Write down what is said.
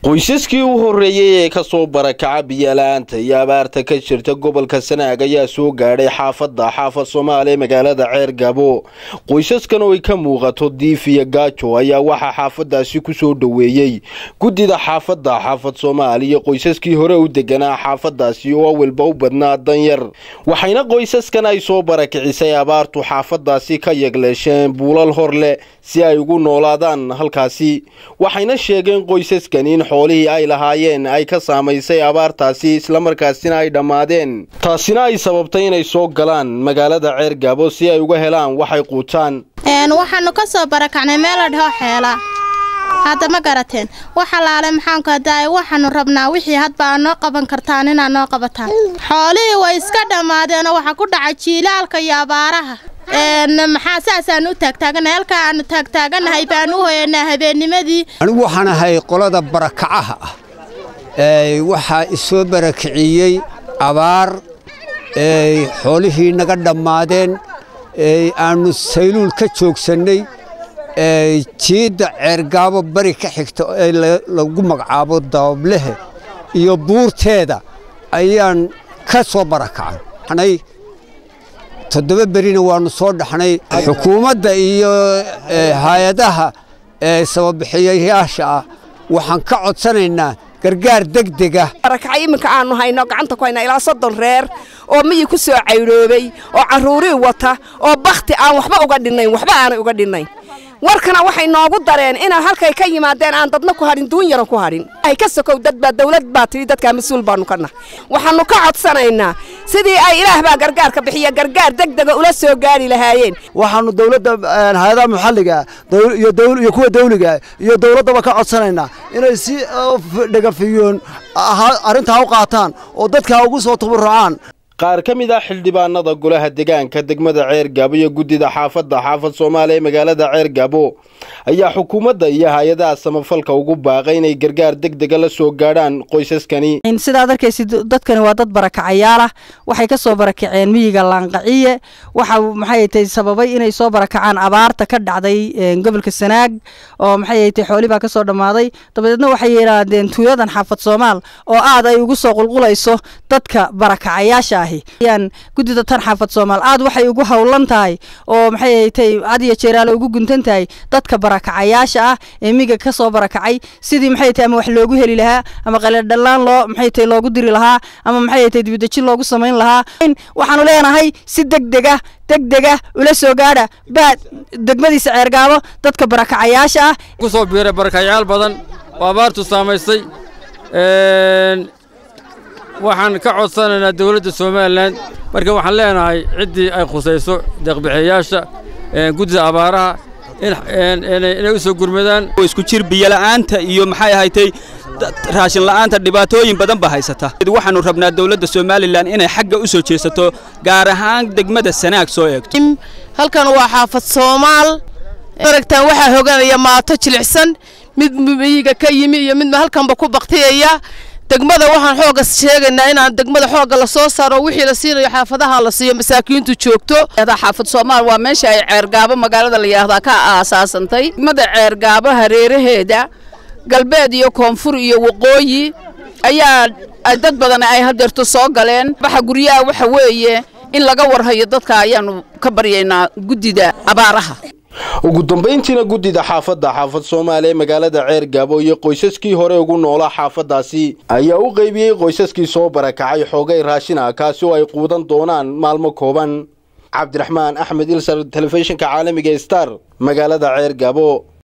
qoysaskii u horreeyey ee kasoo barakaca biyala-aanta iyo abaarta ka jirta gobolka sanaag ayaa soo gaadhay xaafadda xaafad soomaaliya magaalada ceer gabo qoysaskan oo ay ka muuqato diif iyo gaajo ayaa waxaa xaafadaasi kusoo dhoweeyey guddida xaafadda xaafad soomaaliya qoysaskii hore u deganaa xaafadaasi oo awalba u badnaa danyar waxayna qoysaskan ay soo barakicisay abaartu xaafadaasi ka yegleesheen buulal hor leh si ay ugu noolaadaan halkaasi waxayna sheegeen qoysaskan in xoolihii ay lahaayeen ay ka saamaysay abaartaasi islamarkaasina ay dhammaadeen taasina ay sababtay inay soo galaan magaalada ceer gaabo si ay uga helaan waxay quutaan waxaanu ka soo barakacnay meel la dhaho xeela hadda ma garateen wax alaale maxaanku hadaay waxaanu rabnaa wixii hadba aa noo qaban kartaan inaad noo qabataan xoolihii way iska dhammaadeenoo waxaa ku dhacay jiilaalka iyo abaaraha maxaa saasaan u taagtaaganahay halkaa aanu taagtaaganahay baan u hoyanaa habeennimadii anigu waxaan ahay qolada barakacaha ah waxaa isoo barakiciyey abaar xoolihii naga dhammaadeen aannu sayluul ka joogsannay jiidda ceergaabo bari ka xigta ee lagu magacaabo dabablehe iyo buurteeda ayaan ka soo barakacay toddoba berina waannu soo dhaxnay xukuumadda iyo hay-adaha sababixiyayaasha ah waxaan ka codsanaynaa gargaar degdega barakacay iminka aannu hayno gacanta ku hayna ilaa soddon reer oo miyi ku soo cayroobay oo carruurii wata oo bakhti aan waxba uga dhinnayn waxba aanay uga dhinnayn warkana waxay noogu dareen inaan halkay ka yimaadeen aan dadna ku hadhin duun yaran ku hadhin ay ka sokow dadbaa dawlad baa tidhi dadkaa mas-uul baannu ka nahay waxaannu ka codsanaynaa sidii ay ilaah baa gargaarka bixiya gargaar degdega ula soo gaari lahaayeen waxaannu dawladda hay-adaha maxalliga iyo kuwa dawliga iyo dawladdaba ka codsanaynaa inay si dhegafiyoon arrintaa u qaataan oo dadkaa ugu soo tabarrucaan qaar ka mid ah xildhibaanada golaha degaanka degmada ceer gaabo iyo guddida xaafadda xaafad soomaaliya ee magaalada ceer gaabo ayaa xukuumadda iyo hay-adaha samafalka ugu baaqay inay gargaar degdega la soo gaadhaan qoysaskani sidaad arkaysid dadkani waa dad barakacayaalah waxay ka soo barakaceen miyiga laanqaciye waxa maxay tahay sababay inay soo barakacaan abaarta ka dhacday gobolka sanaag oo maxay tahay xooli baa ka soo dhammaaday dabadeedna waxay yidhaahdeen tuuladan xaafad soomaal oo aad ay ugu soo qulqulayso dadka barakacayaasha yaan guddida tan xaafad soomaal aad waxay ugu howlan tahay oo maxay tahay had iyo jeeraale ugu guntan tahay dadka barakacayaasha ah ee miga ka soo barakacay sidii maxay tahay ama wax loogu heli lahaa ama qaladhallaan loo maxay tahay loogu diri lahaa ama maxay tahay dibadejin loogu samayn lahaa waxaanu leenahay si degdega degdega ula soo gaadha baad degmadiisa ceergaabo dadka barakacayaasha ah ku soo biiray barakacayaal badan oo abaartu saamaystay waxaan ka codsanaynaa dawladda somalilan marka waxaan leenahay ciddii ay khusayso deeqbixiyayaasha guddida abaaraha inay u soo gurmadaan isku jir biyola'aanta iyo maxay ahaytay raashin la'aanta dhibaatooyin badan baa haysata waxaannu rabnaa dawladda somalilan inay xagga u soo jeesato gaar ahaan degmada sanaag soo eegto halkan waa xaafad soomaal aragtaan waxaa hoganaya maato jilicsan mid miyiga ka yimi iyo midma halkanba ku baktiyaya degmada waxaan xooga sheegaynaa inaan degmada xooga la soo saaro wixii la siinayo xaafadaha la siiyo masaakiintu joogto xaafad soomaal waa meesha ay ceergaabo magaalada la yidhaahdaa ka aasaasantay degmada ceergaabo hareeraheeda galbeed iyo koonfur iyo waqooyi ayaa dad badan ay hadeerto soo galeen waxa guryaha waxa weeye in laga warhayo dadka ayaanu ka baryaynaa guddida abaaraha ugu dambayntiina guddida xaafadda xaafad soomaaliya ee magaalada ceer gaabo iyo qoysaskii hore ugu noolaa xaafaddaasi ayaa u qaybiyey qoysaskii soo barakacay xoogay raashin ah kaasi oo ay quudan doonaan maalmo kooban cabdiraxmaan axmed ilsar telefishinka caalamiga star magaalada ceer gaabo